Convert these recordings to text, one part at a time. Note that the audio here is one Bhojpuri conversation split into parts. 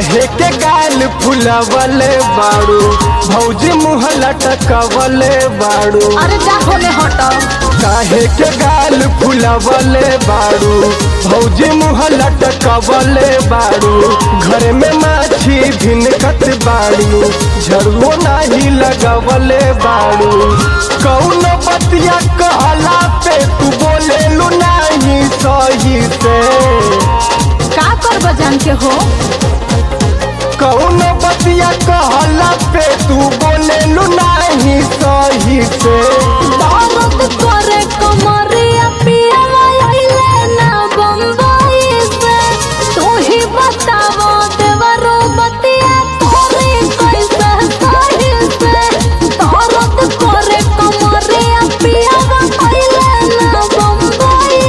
काहे के गाल फुलवले बाड़ू भौजी मुँह लटकवले बाड़ू अरे जा होने हटो काहे के गाल फुलवले बाड़ू भौजी मुँह लटकवले बाड़ू घर में माछी भिनकत बाड़ू झड़ुओ नाही लगवले बाड़ू कौन बतिया कहला पे तू बोलेलू नाही सही से का कर बजान के हो कौन बतिया कहला पे तू बोलेलू नाही सही से दर्द करे कमरिया पिया आइले ना बम्बई से तू ही बतावो देवरो बतिया करे कैसे सही से दर्द करे कमरिया पिया आइले ना बम्बई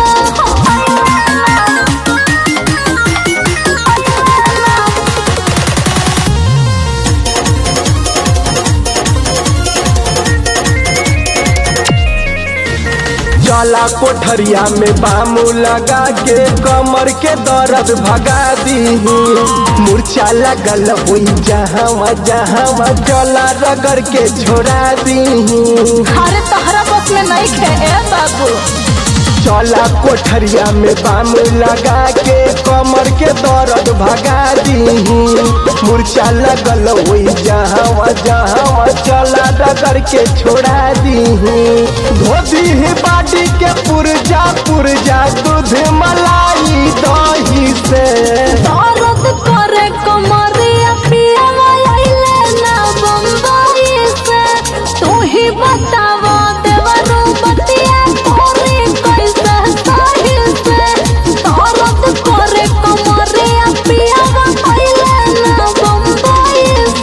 से जाला कोठरिया में बामू लगा के कमर के दर्द भगा दी मूर्छा लगल हुई जहाँ जहाँ जला रगड़ के छोड़ा दी अरे तहरा बस में नहीं खे ए बाबू चला कोठरिया में बाम लगा के कमर के दर्द भगा दी मूर्छा लगल हुई जहाँ जहाँ चला रगड़ के छोड़ा दी धोती ही बाटी के पुरजा पुरजा दूध मलाई दही से दर्द करे कमरिया पिया आइले ना बम्बई से तू ही बतावो देवरो बतिया करे कैसे सही से दर्द करे कमरिया पिया आइले ना बम्बई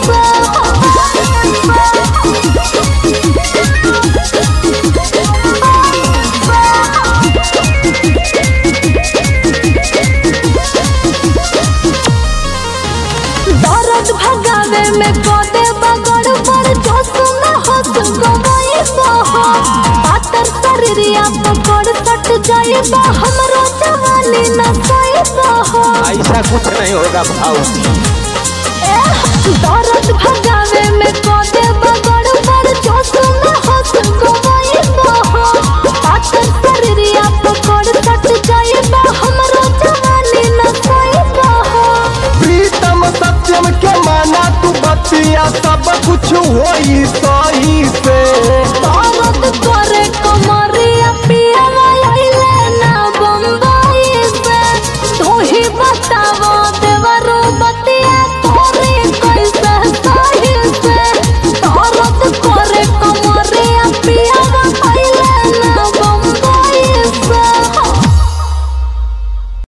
दर्द भगावे में गोदे बगड़ पर जो सुना हो गवाई बहो पातर शरीरिया पकड़ सट जाए बा हमरो जवानी न सही बहो ऐसा कुछ नहीं होगा भाव दर्द भगावे में गोदे बगड़ पर जो सुना हो गवाई बहो पातर शरीरिया पकड़ सट जाए बा हमरो जवानी न सही बहो प्रीतम सत्यम के माना तू बतिया सब कुछ होई सही से दर्द करे कमर